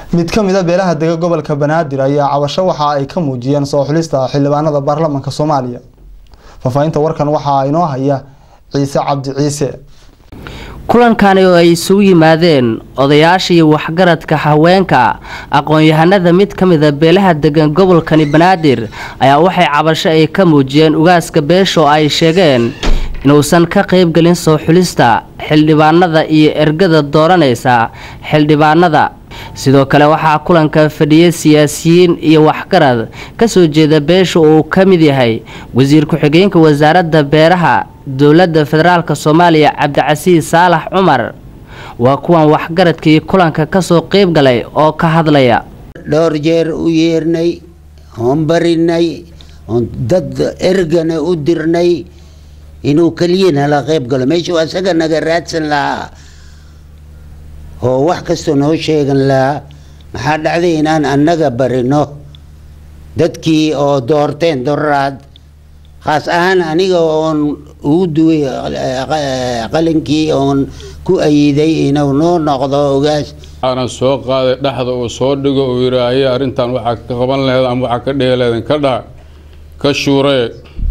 mid ka mid a beelaha dega gobolka banaadir ayaa cabasho waxa ay ka muujiyeen soo xulista xildhibaanada baarlamaanka soomaaliya faahfaahinta warkan waxaa inoo haya ciise cabdi ciise kulankani oo ay isugu yimaadeen odayaasha iyo waxgaradka haweenka aqoon-yahanada mid ka mida beelaha degan gobolkani banaadir ayaa waxay cabasho ay ka muujiyeen ugaaska beesha oo ay sheegeen inuusan ka qaybgelin soo xulista xildhibaanada iyo ergada dooranaysa xildhibaanada sidoo kale waxaa kulanka fadhiyay siyaasiyiin iyo waxgarad kasoo jeeda beesha uu ka mid yahay wasiir ku-xigeenka wasaaradda beeraha dowladda federaalk soomaaliya cabdicasiis saalax cumar waa kuwan waxgaradkii kulanka kasoo qeyb galay oo ka hadlaya dhowr jeer u yeernay oon barinay oon dad ergana u dirnay inuu keliya nala qayb galo meeshuu asaga naga raadsan lahaa oo wax kastoo noo sheegan lahaa maxaa dhacday inaan annaga barino dadkii oo doorteen doraad khaas ahaan aniga oon ugu duway qalinkii oon ku ayiday inuu noo noqdo ogaas waxaana soo qaaday dhexda uu soo dhigo uu yidhaahaye arrintan waxaa ka qaban laheed ama waxaa ka dhihi laheedin ka dhaa ka shuuree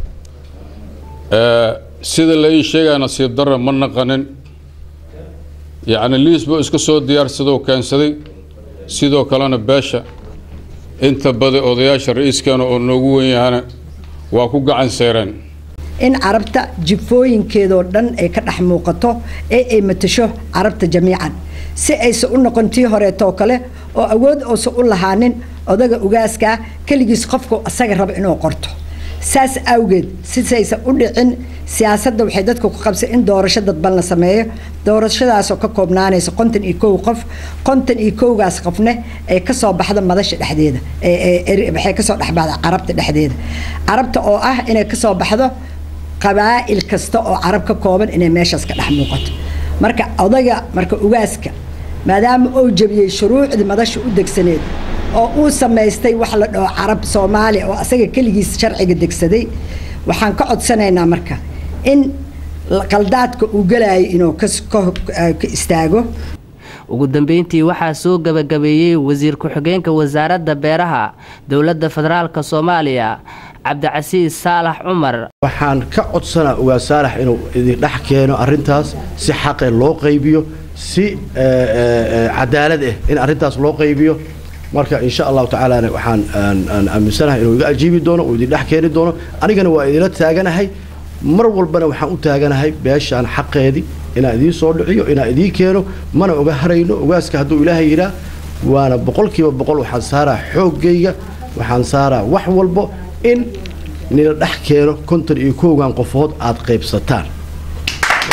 sida la ii sheegaya nasiib darra ma naqanin yacni liis buu iska soo diyaarsadou keensaday sidoo kalena beesha inta badi odayaasha ra-iiskeena oo noogu wen yahana waa ku gacan seereen in carabta jifooyinkeedoo dhan ay ka dhex muuqato ee ay matasho carabta jamiican si aysan u noqon tii horeetoo kale oo awood uusan u lahaanin odaga ugaaskaa keligiis qofku asaga raba inuu qorto saas awgeed sisaysan u dhicin siyaasadda waxay dadka ku qabsay in doorasho dadban la sameeyo doorashadaasoo ka koobnaanaysa konton iyo kow qof konton iyo kowgaas qofne ay kasoo baxdo madasha dhexdeeda waxay kasoo dhexbaxda carabta dhexdeeda carabta oo ah inay kasoo baxdo qabaa'il kasta oo carab ka kooban inay meeshaas ka dhex muuqato marka odaga marka ugaaska maadaama uu jabiyey shuruucdii madasha u degsaneed oo uu samaystay wax la dhaho carab soomaaliya oo asaga keligiis sharciga degsaday waxaan ka codsanaynaa marka in qaldaadka uu galayo inuu ka istaago ugu dambeyntii waxaa soo gabagabeeyey wasiir ku-xigeenka wasaaradda beeraha dowladda federaalk soomaaliya cabdicasiis saalax cumar waxaan ka codsanaa ugaa saalax inuu idin dhex keeno arrintaas si xaqe loo qaybiyo si cadaalad ah in arrintaas loo qaybiyo marka insha allahu tacaalana waxaan aaminsanahay inuu iga ajiibi doono uu idin dhex keeni doono anigana waa idinla taaganahay mar walbana waxaan u taaganahay beeshaan xaqeedii inaan idiin soo dhiciyo inaan idiin keeno mana oga harayno ogaaska hadduu ilaahay yidhaa waana boqolkiiba boqol waxaan saaraa xooggayga waxaan saaraa wax walbo in nila dhex keeno konton iyo kowgan qofood aad qaybsataan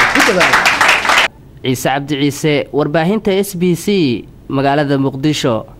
ciise cabdi ciise warbaahinta s b c magaalada muqdisho